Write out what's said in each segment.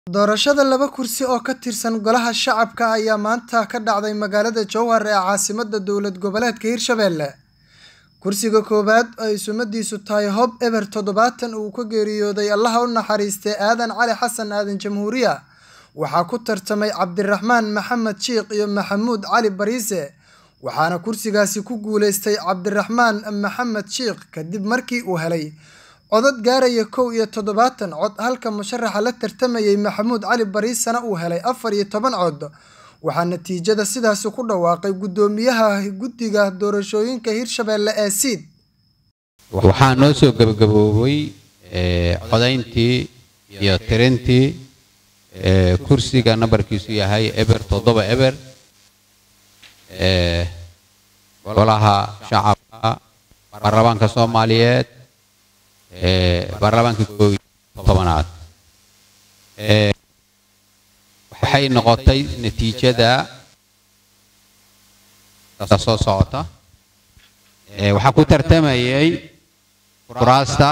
Doorashada laba kursi oo ka tirsan Golaha Shacabka ayaa maanta ka dhacday magaalada Jowhar ee caasimadda dowlad goboleedka Hirshabelle. Kursiga koowaad oo ay sumadiisu tahay Hob Eber todobatan uu ka geeriyooday Allaha u naxariistay Aadan Cali Xasan Aadan Jamhuuriya waxaa ku tartamay Cabdiraxmaan Maxamed Shiikh iyo Maxamuud Cali Bariise waxaana kursigaasi ku guuleystay Cabdiraxmaan Maxamed Shiikh kadib markii uu helay codad gaaraya kow iyo toddobaatan cod halka musharaxa la tartamayay Maxamuud Cali Bariisena uu helay afar iyo toban cod waxaa natiijada sidaasi ku dhawaaqay guddoomiyaha guddiga doorashooyinka Hirshabelle ee Siid waxaa noo soo gabagaboobay codayntii iyo tirintii kursiga nambarkiisu yahay eber toddoba eber golaha shacabka baarlamaanka soomaaliyeed baarlamaanka koob iyo tobanaad waxay noqotay natiijada soo socota waxaa ku tartamayay kuraasta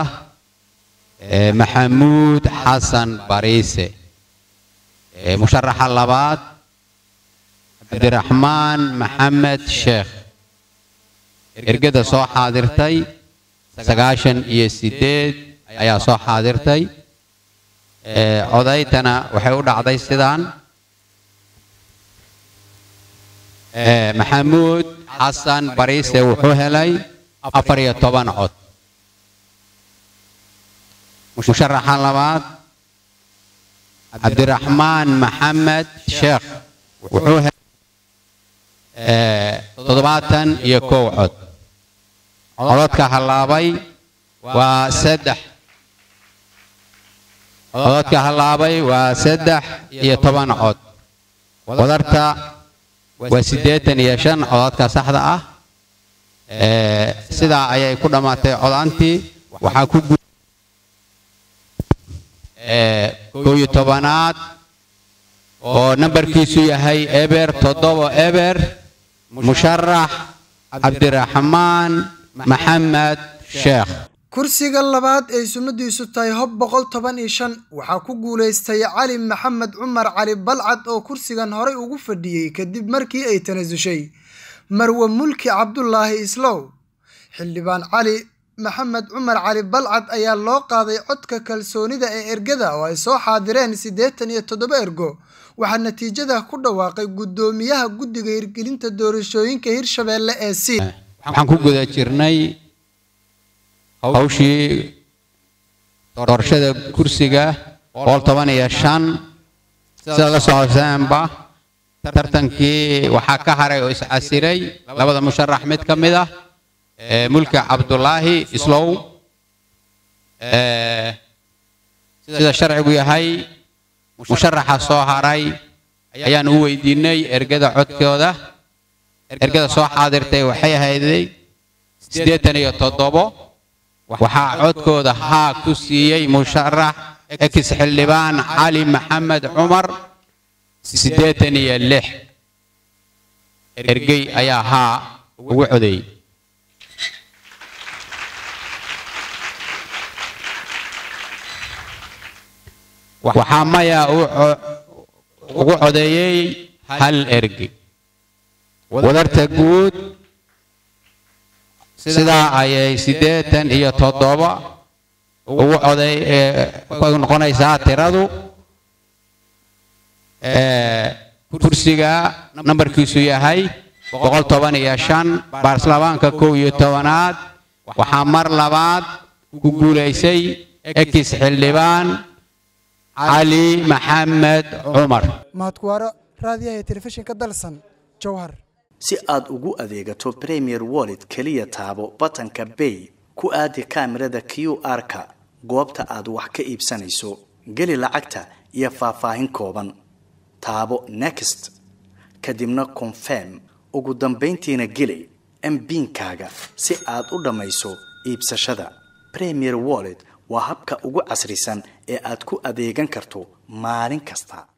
maxamuud xasan bariise musharaxa labaad cabdiraxmaan maxamed sheekh ergada soo xaadirtay sagaashan iyo sideed ayaa soo xaadirtay codaytana waxay u dhacday sidaan maxamuud xasan bariise wuxuu helay afar iyo toban cod musharaxa labaad cabdiraxmaan maxamed sheekh wuxuu helay toddobaatan iyo kow cod codadka hallaabay waa saddex codadka hallaabay waa saddex iyo toban cod wadarta waa siddeetan iyo shan codadka saxda ah sidaa ayay ku dhammaatay codantii waxaa ku gu kow iyo tobanaad oo nambarkiisu yahay eber toddoba eber musharax cabdiraxmaan maxamed sheekh kursiga labaad ee sumadiisu tahay hob boqol toban iyo shan waxaa ku guuleystay cali maxamed cumar cali balcad oo kursigan horey ugu fadhiyey kadib markii ay tanasushay marwe mulki cabdulaahi islow xildhibaan cali maxamed cumar cali balcad ayaa loo qaaday codka kalsoonida ee ergada oo ay soo xaadireen siddeetan iyo toddoba ergo waxaa natiijada ku dhawaaqay guddoomiyaha guddiga hirgelinta doorashooyinka hirshabelle ee siid waxaan ku guda jirnay hawshii doorashada kursiga boqol toban iyo shan sida la socoseenba tartankii waxaa ka haray oo iscasiray labada musharax mid ka mid ah mulki cabdulaahi islow sida sharcigu yahay musharaxa soo haray ayaan u weydiinay ergada codkooda ergada soo xaadirtay waxay ahayday siddeetan iyo toddobo waxaa codkooda haa ku siiyey musharax ex xildhibaan cali maxamed cumar siddeetan iyo lix ergey ayaa haa ugu codeeyey waxaa maya ugu codeeyey hal ergey wadarta guud sidaa ayay siddeetan iyo toddoba ugu coday noqonaysaa tiradu kursiga nambarkiisu yahay boqol toban iyo shan baarlamaanka kow iyo tobanaad waxaa mar labaad ku guulaysay ex xildhibaan cali maxamed cumar mahadkuwaaro raadiyaha telefishinka dalsan jowhar si aad ugu adeegato premier wallet keliya taabo batanka bay ku aadi kaamirada q r-ka goobta aad wax ka iibsanayso geli lacagta iyo faahfaahin kooban taabo next kadibna confirm ugu dambayntiina geli mbiinkaaga si aad u dhammayso iibsashada premier wallet waa habka ugu casrisan ee aad ku adeegan karto maalin kasta